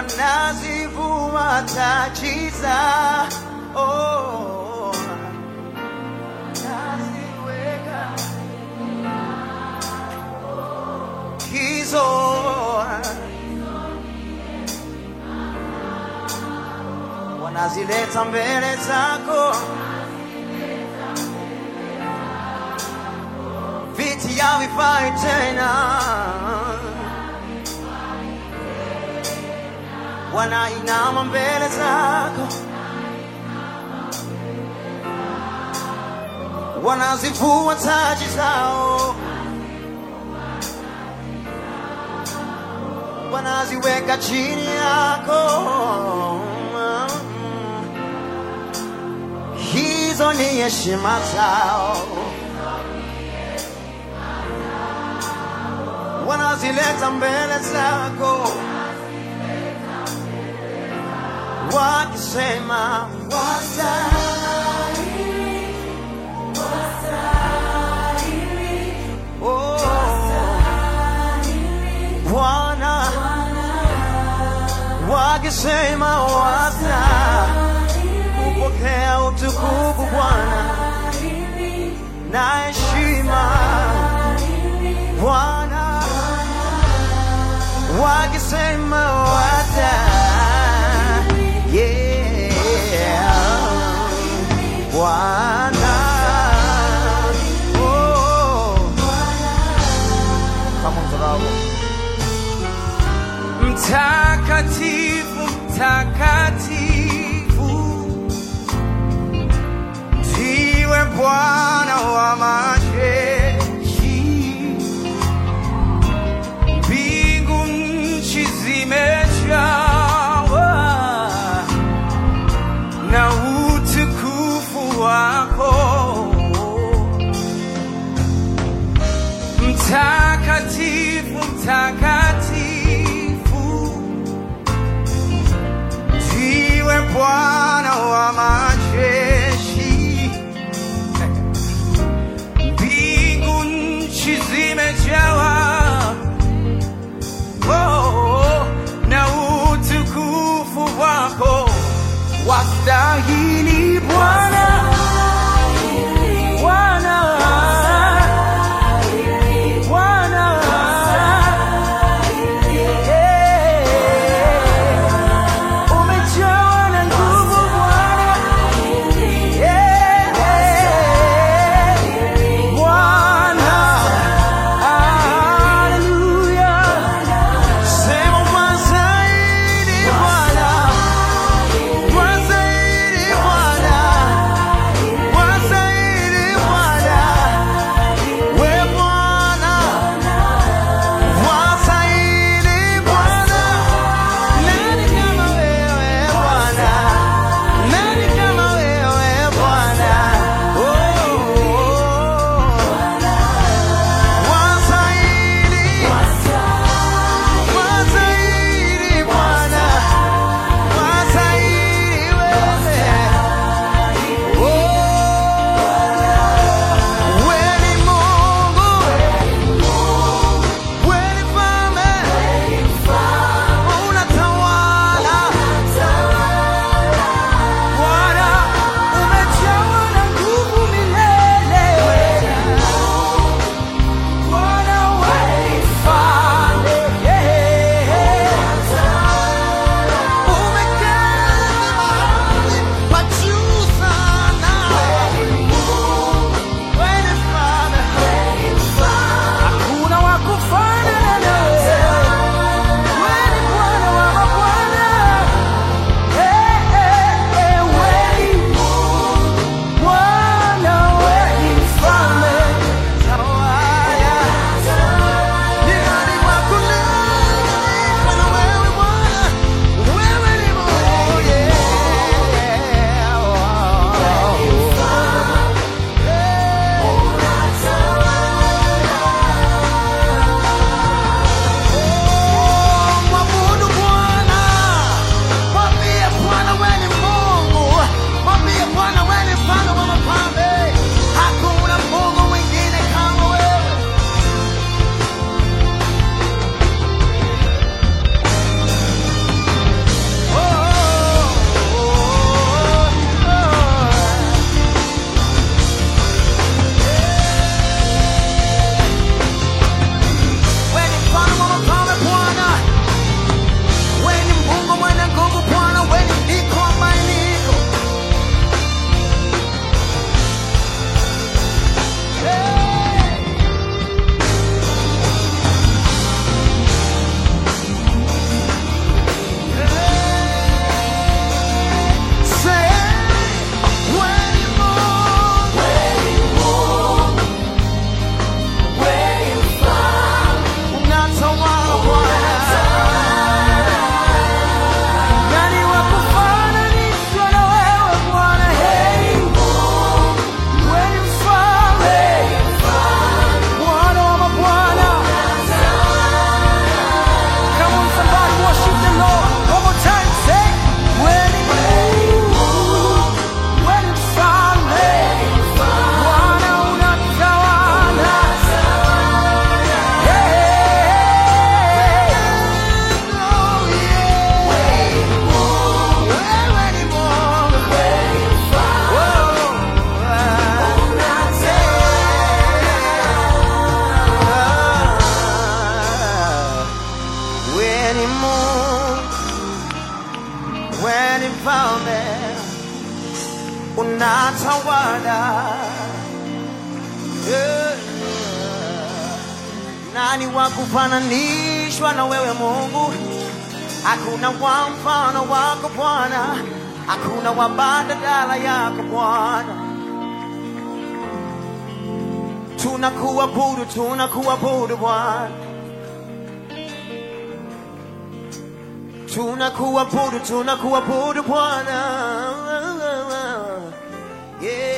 wanazivua taji za oh, naziweka hizo wanazileta mbele zako viti havifai tena wanainama mbele zako wanazivua taji zao wanaziweka chini yako hizo ni heshima zao wanazileta mbele zako wakisema wastahili, oh, Bwana wakisema wasta kupokea utukufu Bwana na heshima Bwana wakisema wasta yeah Bwana oh kama mtazamo Mtakatifu, mtakatifu, ndiwe Bwana wa majeshi. Mbingu nchi zimejawa na utukufu wako. Mtakatifu, mtakatifu, ndiwe Bwana wa majeshi. Mbingu nchi zimejawa oh, na utukufu wako. Wastahili Bwana, Bwana, Bwana, mfalme, unatawala. Yeah. Nani wa kufananishwa na wewe Mungu? Hakuna wa mfano wako Bwana, hakuna wa badala yako Bwana. Tunakuabudu, tunakuabudu Bwana, tunakuabudu, tunakuabudu Bwana. Yeah.